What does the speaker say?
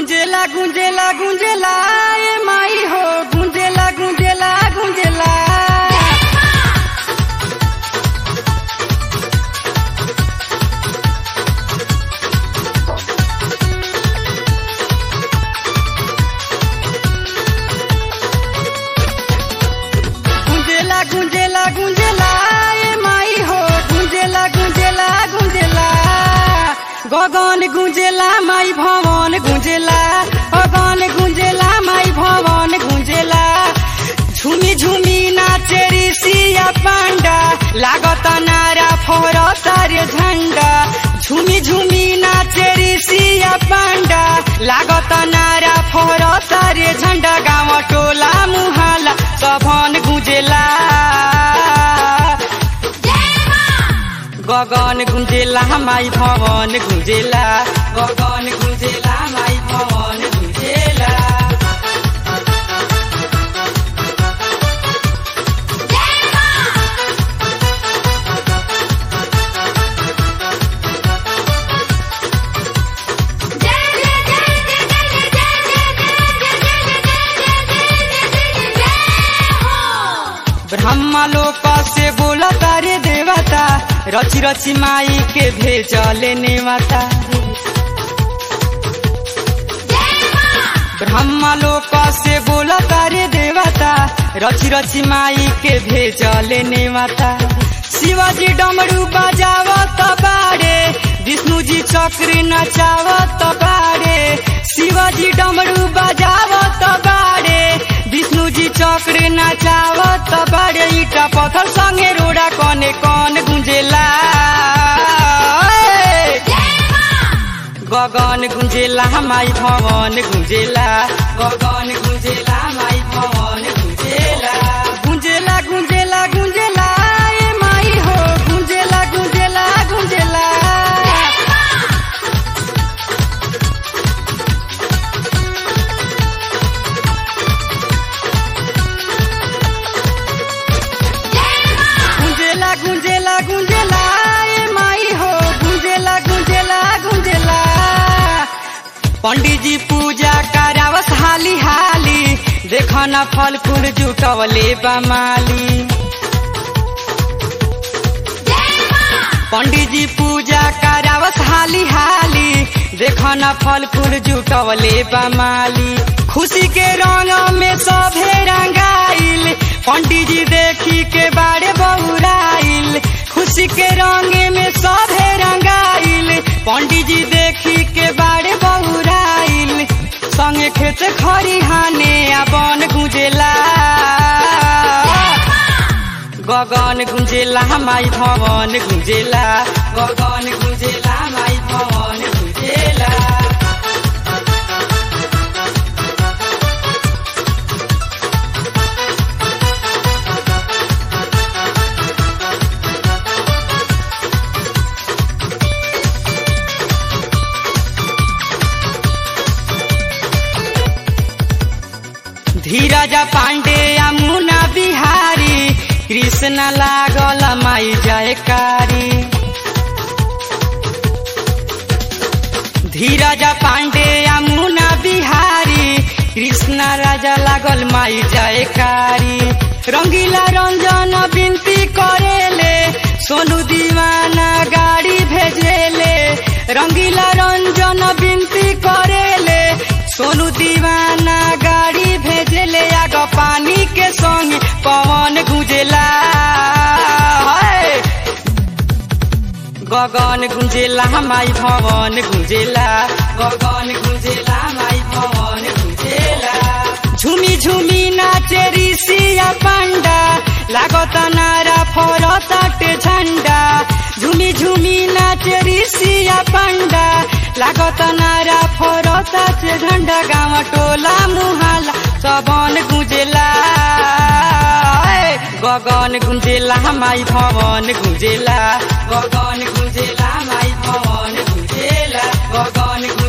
गुंजेला गुंजेला गुंजेला ए माई हो गुंजेला गुंजेला गुंजेला गुंजेला गुंजेला गुंजेला ए माई हो गुंजेला गुंजेला गुंजेला गगन गुंजेला माई भवन गुंजेला गगन गुंजेला माई भवन गुंजेला झुमी झुमी नाचे ऋषिया पांडा लागत नारा फहरता रे झंडा झुमी झुमी नाचे ऋषिया पांडा लागत नारा फहरता रे झंडा गाँव टोला मुहाला सभन गुंजेला गगन गुंजेला माई भवन गुंजेला गगन गुंजेला माई भवन गुंजेला ब्रह्मा लोक से बोला तारे देवता रची रची माई के भेजले नेवता ब्रह्मा लोक से बोला तारे देवता रची रची माई के भेजले नेवता शिवाजी डमरू बजावत बाड़े विष्णु जी चक्र नचावत बाड़े शिवाजी डमरू बजावत बाड़े विष्णु जी चक्र नचावत बाड़े ईटा पत्थर संगे रोड़ा कने कौन गुंजेला गगन गुंजेला माई भवन गुंजेला गगन गुंजेला माई भवन गुंजेला गुंजेला गुंजेला गुंजेला ए माई हो गुंजेला गुंजेला गुंजेला गुंजेला गुंजेला गुंजेला ए माई हो गुंजेला गुंजेला गुंजेला पंडित जी पूजा करावस हाली हाली देखना फल फूल जुटवले बमाली पंडित जी पूजा करावस हाली हाली देखना फल फूल जुटवले बमाली खुशी के रंग में सभे रंगाइल पंडित जी देखी के बारे बहुराइल खुशी के रंग में सभे रंगाइल पंडित जी देखी के बारे बहुराइल संगे खेत खरिहाने आ बन गुंजेला गगन गुंजेला माई भवन गुंजेला गगन गुंजेला माई भवन गुंजेला धीरज पांडे यमुना बिहारी कृष्ण लागल माई जयकारी धीरज पांडे यमुना बिहारी कृष्ण राजा लागल माई जयकारी रंगीला रंजन विनती करेले सोनू दीवाना गाड़ी भेजेले रंगीला रंजन विनती करेले सोनू दीवाना गाड़ी भेजेले आग पानी के संग पवन गुंजेला हाय। गगन गुंजेला माई भवन गुंजेला गगन गुंजेला माई भवन गुंजेला झुमी झुमी नाचे ऋषिया पांडा लागत नारा फरताटे झंडा झुमी झुमी नाचे ऋषिया पांडा लागत नारा फरताटे झंडा गाँव टोला मुहाला सबन गुंजेला गगन गुंजेला माई भवन गुंजेला गगन गुंजेला माई भवन गुंजेला गगन गुंजेला